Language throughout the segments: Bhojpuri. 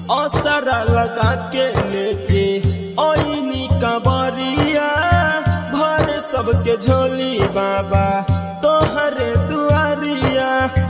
असरा लगा के लेके ओइनी कबरिया भर सबके झोली बाबा तोहरे दुआरिया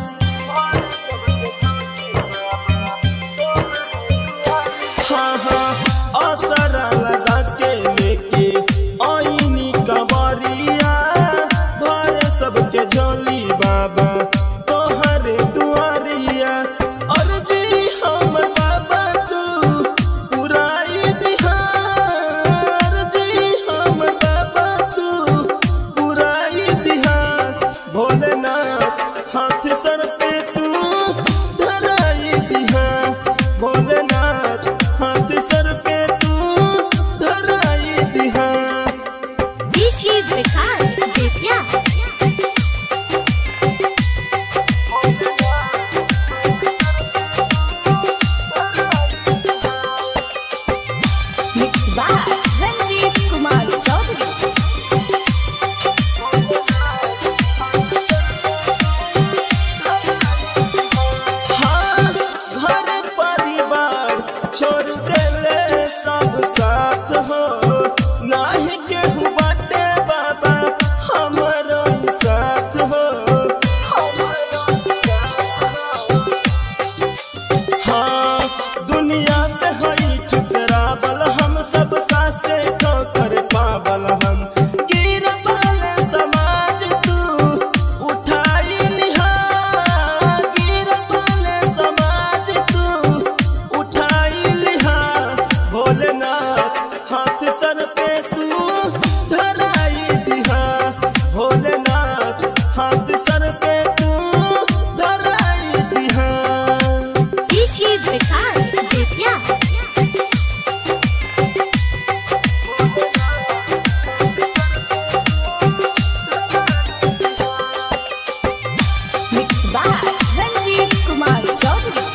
हाँ हाँ असरा लगा के लेके ओइनी कबरिया भर सबके झोली बाबा तोहरे दुआरिया और जी हम बाबा तू पुराई दिहार जी हम बाबा तू पुराई दिहार भोलेनाथ हाथ सर पे तू धराई दिहार भोलेनाथ हाथ सर पे तू धराई दिहार DJ Vikas Divya. Mixed by Ranjit Kumar Chaudhary. हाँ, घर परिवार छोड़ देले सब साथ हो नाही केहू बाटे बाबा हमारो ही साथ हो हाँ दुनिया से हई ठुकरावल हम सब का से ठोकर पावल हम गिर वाले समाज तू उठाई लिहा गिर वाले समाज तू उठाई लिहा भोलेनाथ हाथ सर पे तू धराई दिहा भोलेनाथ हाथ सर पे तू धराई दिहा DJ Vikas Divya. Mixed by Ranjit Kumar Chaudhary.